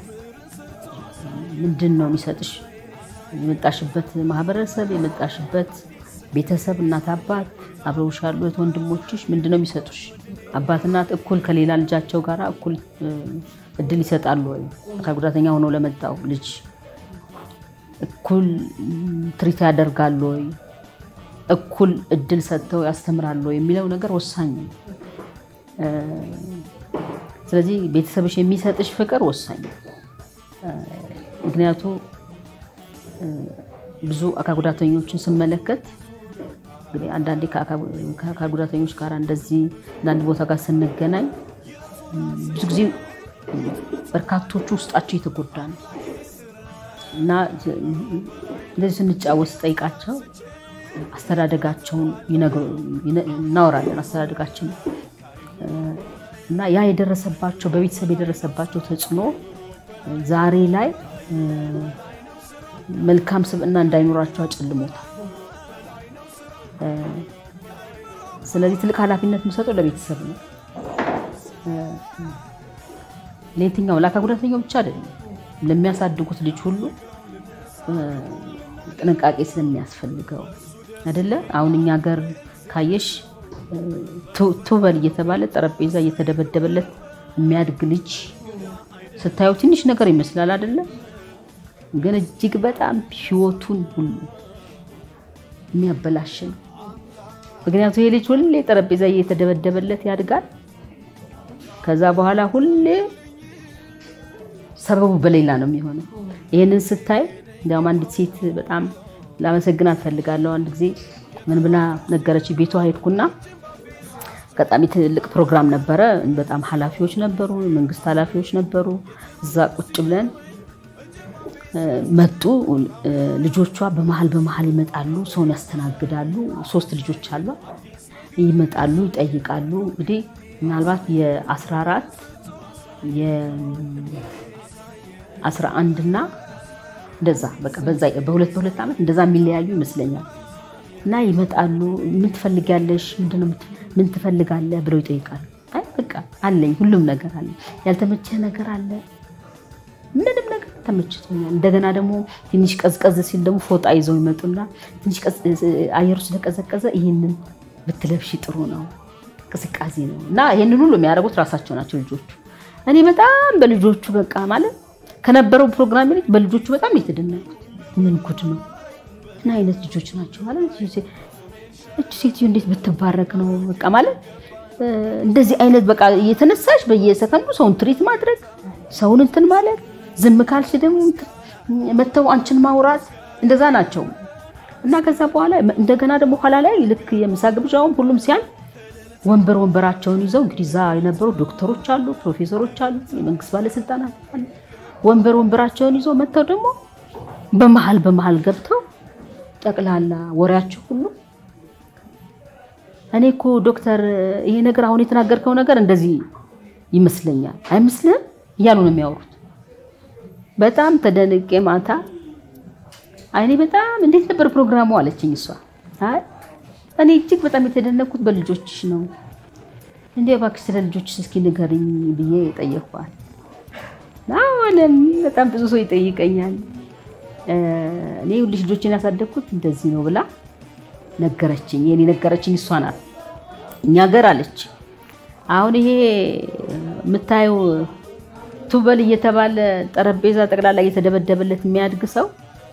ምንድን ነው የሚሰጥሽ? የመጣሽበት ማህበረሰብ፣ የመጣሽበት ቤተሰብ፣ እናት አባት፣ አብረውሽ ያሉ እህት ወንድሞችሽ ምንድን ነው የሚሰጡሽ? አባት እናት እኩል ከሌላ ልጃቸው ጋር እኩል እ፣ እድል ይሰጣሉ ወይ? አካል ጉዳተኛ ሆኖ ለመጣው ልጅ እኩል ም፣ ትሪት ያደርጋሉ ወይ? እኩል እድል ሰጥተው ያስተምራሉ ወይ የሚለው ነገር ወሳኝ ነው። እ፣ ስለዚህ ቤተሰብሽ የሚሰጥሽ ፍቅር ወሳኝ ነው። እ፣ ምክንያቱ እ፣ ብዙ አካል ጉዳተኞችን ስመለከት እንግዲህ አንዳንዴ ከአካል ከአካል ጉዳተኞች ጋር እንደዚህ አንዳንድ ቦታ ጋር ስንገናኝ ም፣ ብዙ ጊዜ በርካቶቹ ውስጣቸው የተጎዳ ነው እና እንደዚህ ስንጫወት ስጠይቃቸው አስተዳደጋቸውን ይነግሩ- ይነ- እናወራለን። አስተዳደጋችን እ፣ እና ያ የደረሰባቸው በቤተሰብ የደረሰባቸው ተጽዕኖ ዛሬ ላይ እ፣ መልካም ስብዕና እንዳይኖራቸው አጨልሞታል። እ፣ ስለዚህ ትልቅ ኃላፊነት የምሰጠው ለቤተሰብ ነው። እ፣ ለየትኛው ለአካል ጉዳተኛው ብቻ አይደለም፣ ለሚያሳድጉት ልጅ ሁሉ እ፣ ጥንቃቄ ስለሚያስፈልገው አይደለ? አሁን እኛ ሀገር ካየሽ እ፣ ቱ- ቱበል እየተባለ ጠረጴዛ እየተደበደበለት የሚያድግ ልጅ ስታየው ትንሽ ነገር ይመስላል አይደለ? ግን እጅግ በጣም ህይወቱን ሁሉ የሚያበላሽ ነው። ምክንያቱም ይሄ ልጅ ሁሌ ጠረጴዛ እየተደበደበለት ያድጋል። ከዛ በኋላ ሁሌ ሰበቡ በሌላ ነው የሚሆነው። ይህንን ስታይ እንዲያውም አንዲት ሴት በጣም ላመሰግናት ፈልጋለሁ። አንድ ጊዜ ምን ብላ ነገረች? ቤቷ ሄድኩና አጋጣሚ ትልቅ ፕሮግራም ነበረ። በጣም ኃላፊዎች ነበሩ፣ መንግስት ኃላፊዎች ነበሩ። እዛ ቁጭ ብለን እ፣ መጡ። እ፣ ልጆቿ በመሀል በመሀል ይመጣሉ፣ ሰውን ያስተናግዳሉ። ሶስት ልጆች አሏ። ይመጣሉ፣ ይጠይቃሉ። እንግዲህ ምናልባት የ14 የ11 እና እንደዛ በቃ በዛ በሁለት በሁለት ዓመት እንደዛ የሚለያዩ ይመስለኛል። እና ይመጣሉ። ምን ትፈልጊያለሽ? ምንድነው የምት- ምን ትፈልጋለህ ብለው ይጠይቃሉ። አይ በቃ አለኝ፣ ሁሉም ነገር አለ። ያልተመቸህ ነገር አለ? ምንም ነገር ተመችቶኛል። እንደገና ደግሞ ትንሽ ቀዝቀዝ ሲል ደግሞ ፎጣ ይዘው ይመጡና ትንሽ ቀዝ- አየሩ ስለቀዘቀዘ ይህንን ብትለብሺ ጥሩ ነው፣ ቅዝቃዜ ነው እና ይህንን ሁሉ የሚያደርጉት ራሳቸው ናቸው ልጆቹ። እኔ በጣም በልጆቹ በቃ ማለት ከነበረው ፕሮግራም ይልቅ በልጆቹ በጣም የተደነቁት ምን ጉድ ነው ምን አይነት ልጆች ናቸው ማለት እች ሴትዮ እንዴት ብትባረክ ነው በቃ ማለት እ፣ እንደዚህ አይነት በቃ እየተነሳሽ በየሰከንዱ ሰውን ትሪት ማድረግ ሰውን እንትን ማለት ዝም ካልሽ ደግሞ እንትን መተው አንቺን ማውራት እንደዛ ናቸው እና ከዛ በኋላ እንደገና ደግሞ ኋላ ላይ ልክ የምሳ ግብዣውም ሁሉም ሲያል ወንበር ወንበራቸውን ይዘው እንግዲህ እዛ የነበሩ ዶክተሮች አሉ፣ ፕሮፌሰሮች አሉ፣ የመንግስት ባለስልጣናት አሉ። ወንበር ወንበራቸውን ይዘው መጥተው ደግሞ በመሀል በመሀል ገብተው ጠቅላላ ወሬያቸው ሁሉ እኔ እኮ ዶክተር ይሄ ነገር አሁን የተናገርከው ነገር እንደዚህ ይመስለኛል አይመስልህም እያሉ ነው የሚያወሩት። በጣም ተደንቄ ማታ አይኔ በጣም እንዴት ነበር ፕሮግራሙ አለችኝ እሷ። አይ እኔ እጅግ በጣም የተደነቅኩት በልጆችሽ ነው። እንዴ እባክሽ ስለ ልጆችሽ እስኪ ንገሪኝ ብዬ ጠየኳት። አሁንም በጣም ብዙ ሰው ይጠይቀኛል። እኔ ሁልሽ ልጆችን ያሳደግኩት እንደዚህ ነው ብላ ነገረችኝ። የኔ ነገረችኝ እሷ ናት። እኛ ሀገር አለች አሁን ይሄ የምታየው ቱበል እየተባለ ጠረጴዛ ጠቅላላ እየተደበደበለት የሚያድግ ሰው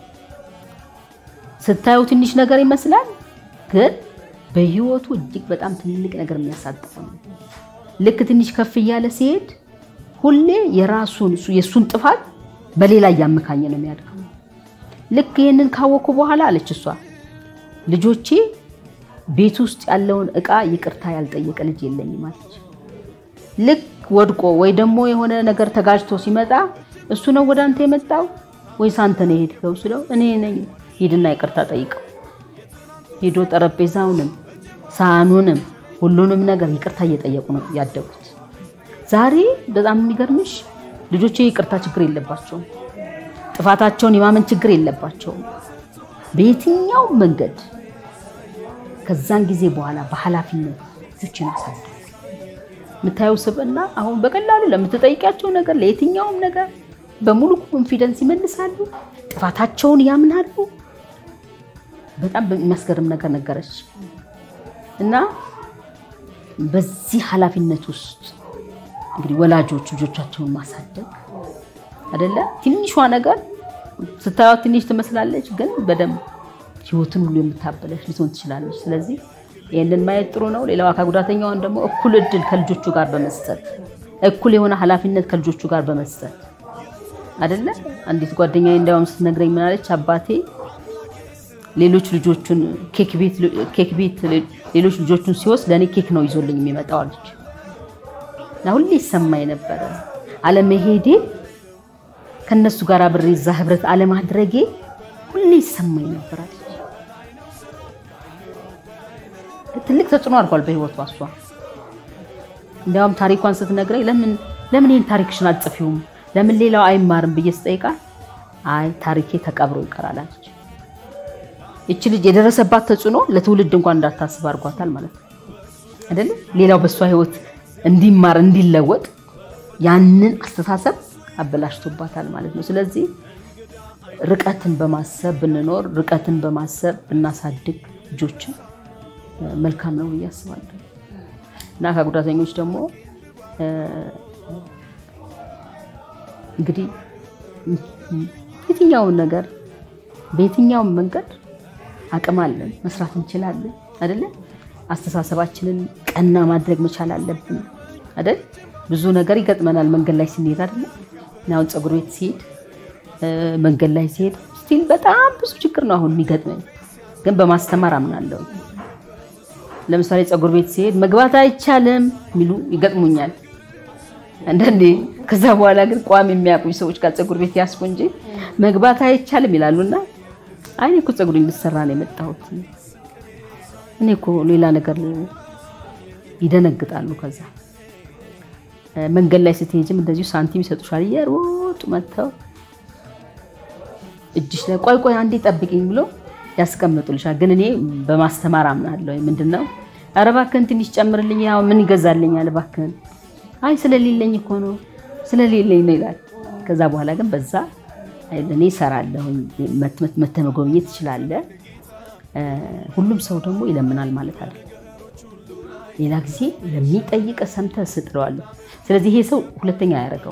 ስታየው ትንሽ ነገር ይመስላል፣ ግን በህይወቱ እጅግ በጣም ትልቅ ነገር የሚያሳጥፈው ነው። ልክ ትንሽ ከፍ እያለ ሲሄድ ሁሌ የራሱን የእሱን ጥፋት በሌላ እያመካኘ ነው የሚያድገው። ልክ ይህንን ካወኩ በኋላ አለች እሷ ልጆቼ ቤት ውስጥ ያለውን እቃ ይቅርታ ያልጠየቀ ልጅ የለኝም አለች። ልክ ወድቆ ወይ ደግሞ የሆነ ነገር ተጋጅቶ ሲመጣ እሱ ነው ወደ አንተ የመጣው ወይስ አንተ ነው የሄድከው ስለው እኔ ነኝ፣ ሂድና ይቅርታ ጠይቀው። ሄዶ ጠረጴዛውንም ሳህኑንም ሁሉንም ነገር ይቅርታ እየጠየቁ ነው ያደጉት። ዛሬ በጣም የሚገርምሽ ልጆቼ ይቅርታ ችግር የለባቸውም። ጥፋታቸውን የማመን ችግር የለባቸውም። በየትኛውም መንገድ ከዛን ጊዜ በኋላ በኃላፊነት ልጆችን አሳደጉ። የምታየው ስብዕና አሁን በቀላሉ ለምትጠይቂያቸው ነገር ለየትኛውም ነገር በሙሉ ኮንፊደንስ ይመልሳሉ። ጥፋታቸውን ያምናሉ። በጣም የሚያስገርም ነገር ነገረች እና በዚህ ኃላፊነት ውስጥ እንግዲህ ወላጆች ልጆቻቸውን ማሳደግ አይደለ ትንሿ ነገር ስታዩት ትንሽ ትመስላለች፣ ግን በደንብ ህይወትን ሁሉ የምታበለሽ ልትሆን ትችላለች። ስለዚህ ይህንን ማየት ጥሩ ነው። ሌላው አካል ጉዳተኛውን ደግሞ እኩል እድል ከልጆቹ ጋር በመስጠት እኩል የሆነ ኃላፊነት ከልጆቹ ጋር በመስጠት አይደለ አንዲት ጓደኛዬ እንዲያውም ስትነግረኝ ምናለች አባቴ ሌሎች ልጆቹን ኬክ ቤት ሌሎች ልጆቹን ሲወስድ ለእኔ ኬክ ነው ይዞልኝ የሚመጣው አለች። እና ሁሌ ይሰማኝ ነበረ አለመሄዴ ከነሱ ጋር አብሬ እዛ ህብረት አለማድረጌ ሁሌ ይሰማኝ ነበር አለች። ትልቅ ተጽዕኖ አድርጓል በህይወቷ እሷ። እንዲያውም ታሪኳን ስትነግረኝ ለምን ለምን ይህን ታሪክሽን አልጽፊውም ለምን ሌላው አይማርም ብዬ ስጠይቃት አይ ታሪኬ ተቀብሮ ይቀራል አለች። ይቺ ልጅ የደረሰባት ተጽዕኖ ለትውልድ እንኳን እንዳታስብ አድርጓታል ማለት ነው አይደለ? ሌላው በእሷ ህይወት እንዲማር እንዲለወጥ ያንን አስተሳሰብ አበላሽቶባታል ማለት ነው። ስለዚህ ርቀትን በማሰብ ብንኖር፣ ርቀትን በማሰብ ብናሳድግ ልጆችን መልካም ነው ብዬ አስባለሁ እና አካል ጉዳተኞች ደግሞ እንግዲህ የትኛውን ነገር በየትኛውም መንገድ አቅም አለን፣ መስራት እንችላለን አይደለ? አስተሳሰባችንን ቀና ማድረግ መቻል አለብን አይደል? ብዙ ነገር ይገጥመናል መንገድ ላይ ስንሄድ አይደለ? አሁን ፀጉር ቤት ሲሄድ መንገድ ላይ ሲሄድ ስቲል በጣም ብዙ ችግር ነው አሁን የሚገጥመኝ፣ ግን በማስተማር አምናለሁ። ለምሳሌ ፀጉር ቤት ሲሄድ መግባት አይቻልም የሚሉ ይገጥሙኛል አንዳንዴ። ከዛ በኋላ ግን ቋሚ የሚያውቁኝ ሰዎች ጋር ፀጉር ቤት ያስኩ እንጂ መግባት አይቻልም ይላሉና አይ እኔ እኮ ፀጉሬን ልሰራ ነው የመጣሁት እኔ እኮ ሌላ ነገር ይደነግጣሉ። ከዛ መንገድ ላይ ስትሄጂም እንደዚሁ ሳንቲም ይሰጡሻል። እየሮጡ መጥተው እጅሽ ላይ ቆይ ቆይ አንዴ ጠብቂኝ ብሎ ያስቀምጡልሻል። ግን እኔ በማስተማር አምናለሁ። ምንድን ነው ኧረ እባክህን ትንሽ ጨምርልኝ፣ ያው ምን ይገዛልኛል እባክህን። አይ ስለሌለኝ እኮ ነው ስለሌለኝ ነው ይላል። ከዛ በኋላ ግን በዛ እኔ እሰራለሁ፣ መተህ መጎብኘት ትችላለህ። ሁሉም ሰው ደግሞ ይለምናል ማለት አይደለም። ሌላ ጊዜ ለሚጠይቅ ሰምተህ ስጥለዋለሁ። ስለዚህ ይሄ ሰው ሁለተኛ ያደረገው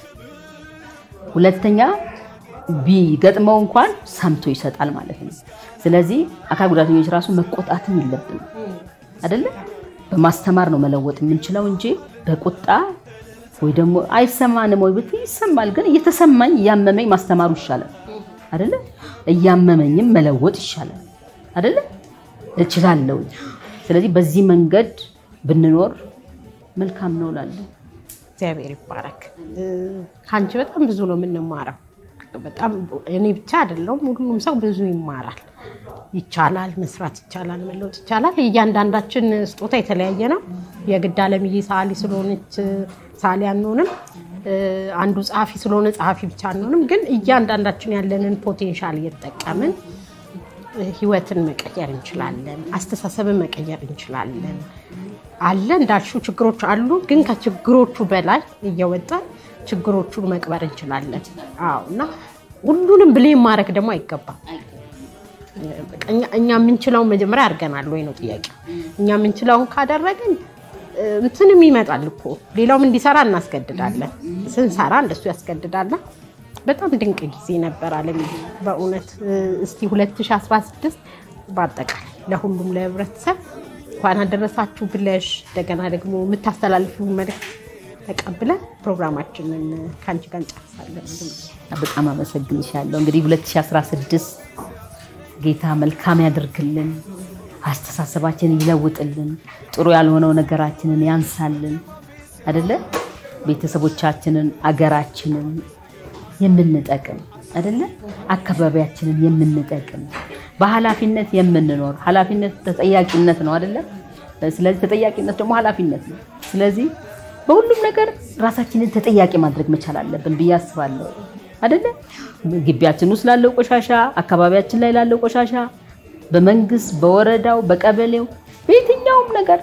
ሁለተኛ ቢገጥመው እንኳን ሰምቶ ይሰጣል ማለት ነው። ስለዚህ አካል ጉዳተኞች ራሱ መቆጣትም የለብንም አይደለ? በማስተማር ነው መለወጥ የምንችለው እንጂ በቁጣ ወይ ደግሞ አይሰማንም ወይ ብትይ ይሰማል። ግን እየተሰማኝ እያመመኝ ማስተማሩ ይሻላል አይደለ? እያመመኝም መለወጥ ይሻላል አይደለ? እችላለሁ። ስለዚህ በዚህ መንገድ ብንኖር መልካም ነው እላለሁ። እግዚአብሔር ይባረክ። ከአንቺ በጣም ብዙ ነው የምንማረው። በጣም እኔ ብቻ አይደለሁም፣ ሁሉም ሰው ብዙ ይማራል። ይቻላል፣ መስራት ይቻላል፣ መለወጥ ይቻላል። እያንዳንዳችን ስጦታ የተለያየ ነው። የግድ አለምዬ ሰዓሊ ስለሆነች ሰዓሊ አንሆንም። አንዱ ጸሐፊ ስለሆነ ጸሐፊ ብቻ አንሆንም። ግን እያንዳንዳችን ያለንን ፖቴንሻል እየተጠቀምን ህይወትን መቀየር እንችላለን። አስተሳሰብን መቀየር እንችላለን። አለ እንዳልሽው ችግሮች አሉ፣ ግን ከችግሮቹ በላይ እየወጣን ችግሮቹን መቅበር እንችላለን። አዎ እና ሁሉንም ብሌም ማድረግ ደግሞ አይገባም። እኛ የምንችለውን መጀመሪያ አድርገናል ወይ ነው ጥያቄ። እኛ የምንችለውን ካደረግን እንትንም ይመጣል እኮ ሌላውም እንዲሰራ እናስገድዳለን። ስንሰራ እንደሱ ያስገድዳለን። በጣም ድንቅ ጊዜ ነበር አለም በእውነት እስቲ 2016 በአጠቃላይ ለሁሉም ለህብረተሰብ እንኳን አደረሳችሁ ብለሽ እንደገና ደግሞ የምታስተላልፊውን መልዕክት ተቀብለን ፕሮግራማችንን ከአንቺ ጋር እንጨርሳለን። በጣም አመሰግንሻለሁ። እንግዲህ 2016 ጌታ መልካም ያደርግልን፣ አስተሳሰባችንን ይለውጥልን፣ ጥሩ ያልሆነው ነገራችንን ያንሳልን አደለ ቤተሰቦቻችንን፣ አገራችንን የምንጠቅም አደለ አካባቢያችንን የምንጠቅም በኃላፊነት የምንኖር ኃላፊነት ተጠያቂነት ነው አደለ። ስለዚህ ተጠያቂነት ደግሞ ኃላፊነት ነው። ስለዚህ በሁሉም ነገር ራሳችንን ተጠያቂ ማድረግ መቻል አለብን ብዬ አስባለሁ። አይደለ? ግቢያችን ውስጥ ላለው ቆሻሻ፣ አካባቢያችን ላይ ላለው ቆሻሻ፣ በመንግስት፣ በወረዳው፣ በቀበሌው፣ በየትኛውም ነገር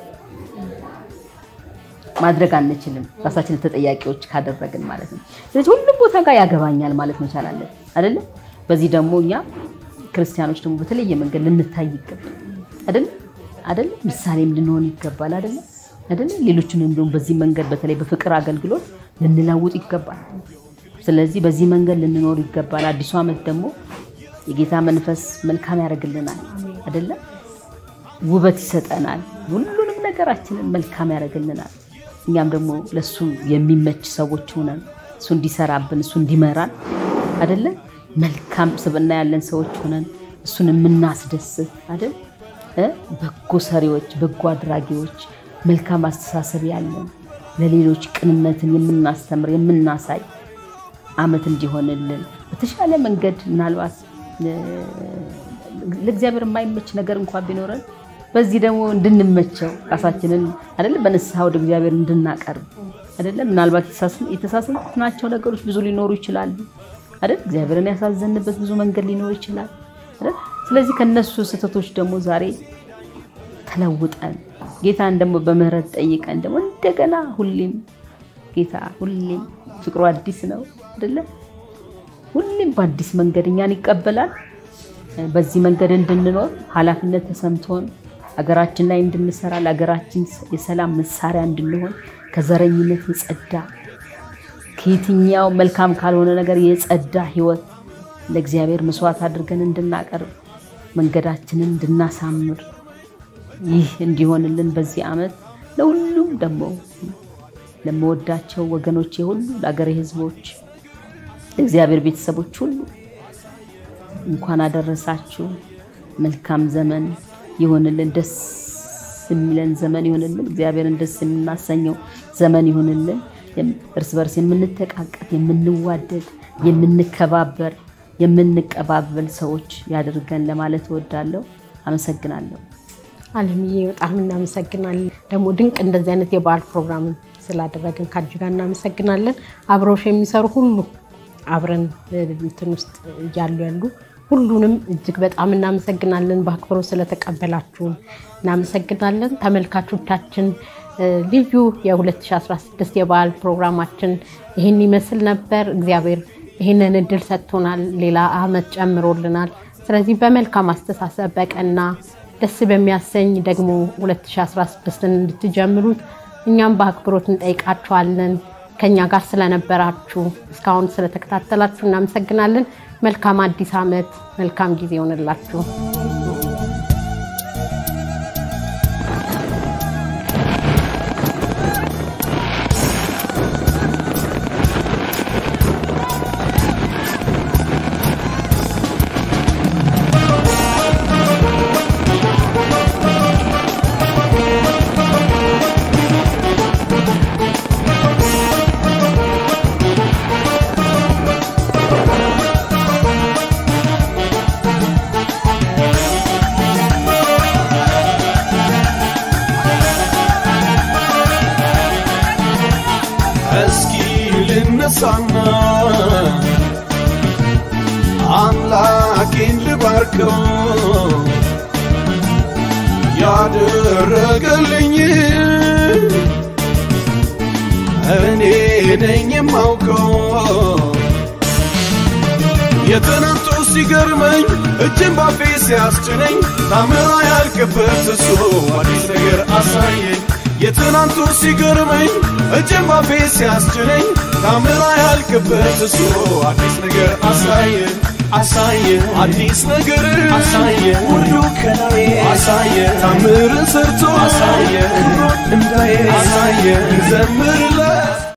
ማድረግ አንችልም፣ ራሳችንን ተጠያቂዎች ካደረግን ማለት ነው። ስለዚህ ሁሉም ቦታ ጋር ያገባኛል ማለት መቻል አለን አይደለ? በዚህ ደግሞ እኛ ክርስቲያኖች ደግሞ በተለየ መንገድ ልንታይ ይገባል አይደለ? አይደለ? ምሳሌም ልንሆን ይገባል አይደለ? አይደለ? ሌሎችንም ደግሞ በዚህ መንገድ በተለይ በፍቅር አገልግሎት ልንለውጥ ይገባል። ስለዚህ በዚህ መንገድ ልንኖር ይገባል። አዲሱ ዓመት ደግሞ የጌታ መንፈስ መልካም ያደርግልናል አይደለ? ውበት ይሰጠናል። ሁሉንም ነገራችንን መልካም ያደርግልናል። እኛም ደግሞ ለሱ የሚመች ሰዎች ሆነን እሱ እንዲሰራብን እሱ እንዲመራን አይደለ? መልካም ስብዕና ያለን ሰዎች ሆነን እሱን የምናስደስት አይደል? በጎ ሰሪዎች፣ በጎ አድራጊዎች፣ መልካም አስተሳሰብ ያለን ለሌሎች ቅንነትን የምናስተምር የምናሳይ ዓመት እንዲሆንልን በተሻለ መንገድ ምናልባት ለእግዚአብሔር የማይመች ነገር እንኳን ቢኖረን በዚህ ደግሞ እንድንመቸው ራሳችንን አይደለም በንስሐ ወደ እግዚአብሔር እንድናቀርብ አይደለም። ምናልባት የተሳሳትናቸው ነገሮች ብዙ ሊኖሩ ይችላሉ አይደል? እግዚአብሔርን ያሳዘንበት ብዙ መንገድ ሊኖር ይችላል አይደል? ስለዚህ ከነሱ ስህተቶች ደግሞ ዛሬ ተለውጠን ጌታን ደግሞ በምህረት ጠይቀን ደግሞ እንደገና ሁሌም ጌታ ሁሌም ፍቅሩ አዲስ ነው አይደለ? ሁሌም በአዲስ መንገድ እኛን ይቀበላል። በዚህ መንገድ እንድንኖር ኃላፊነት ተሰምቶን ሀገራችን ላይ እንድንሰራ ለሀገራችን የሰላም መሳሪያ እንድንሆን ከዘረኝነት የጸዳ ከየትኛው መልካም ካልሆነ ነገር የጸዳ ሕይወት ለእግዚአብሔር መስዋዕት አድርገን እንድናቀርብ መንገዳችንን እንድናሳምር ይህ እንዲሆንልን በዚህ ዓመት ለሁሉም ደግሞ ለመወዳቸው ወገኖቼ ሁሉ ለአገሬ ሕዝቦች ለእግዚአብሔር ቤተሰቦች ሁሉ እንኳን አደረሳችሁ። መልካም ዘመን ይሆንልን። ደስ የሚለን ዘመን ይሆንልን። እግዚአብሔርን ደስ የምናሰኘው ዘመን ይሆንልን። እርስ በርስ የምንተቃቀፍ፣ የምንዋደድ፣ የምንከባበር፣ የምንቀባበል ሰዎች ያድርገን ለማለት እወዳለሁ። አመሰግናለሁ። አለምዬ በጣም እናመሰግናለን። ደግሞ ድንቅ እንደዚህ አይነት የበዓል ፕሮግራም ስላደረግን ከአንቺ ጋር እናመሰግናለን። አብረውሽ የሚሰሩ ሁሉ አብረን እንትን ውስጥ እያሉ ያሉ ሁሉንም እጅግ በጣም እናመሰግናለን። በአክብሮት ስለተቀበላችሁን እናመሰግናለን። ተመልካቾቻችን ልዩ የ2016 የበዓል ፕሮግራማችን ይህን ይመስል ነበር። እግዚአብሔር ይህንን እድል ሰጥቶናል፣ ሌላ ዓመት ጨምሮልናል። ስለዚህ በመልካም አስተሳሰብ በቀና ደስ በሚያሰኝ ደግሞ 2016ን እንድትጀምሩት እኛም በአክብሮት እንጠይቃችኋለን። ከኛ ጋር ስለነበራችሁ እስካሁን ስለተከታተላችሁ እናመሰግናለን። መልካም አዲስ ዓመት፣ መልካም ጊዜ ይሆንላችሁ። እስኪ ልነሳና አምላኬን ልባርከው ያደረገልኝ እኔ ነኝ የማውቀው የትናንቱ ሲገርመኝ እጅን ባፌ ሲያስችለኝ ታምራ ያልክበት እሱ አዲስ ነገር አሳየኝ የትናንቱ ሲገርመኝ እጅን ባፌ ሲያስችለኝ ታምራ ያልክበት እሱ አዲስ ነገር አሳየ አሳየ አዲስ ነገር አሳየ ሁሉ ከላይ አሳየ ታምርን ሰርቶ አሳየ ክብሩን እንዳየ አሳየ እንዘምርለት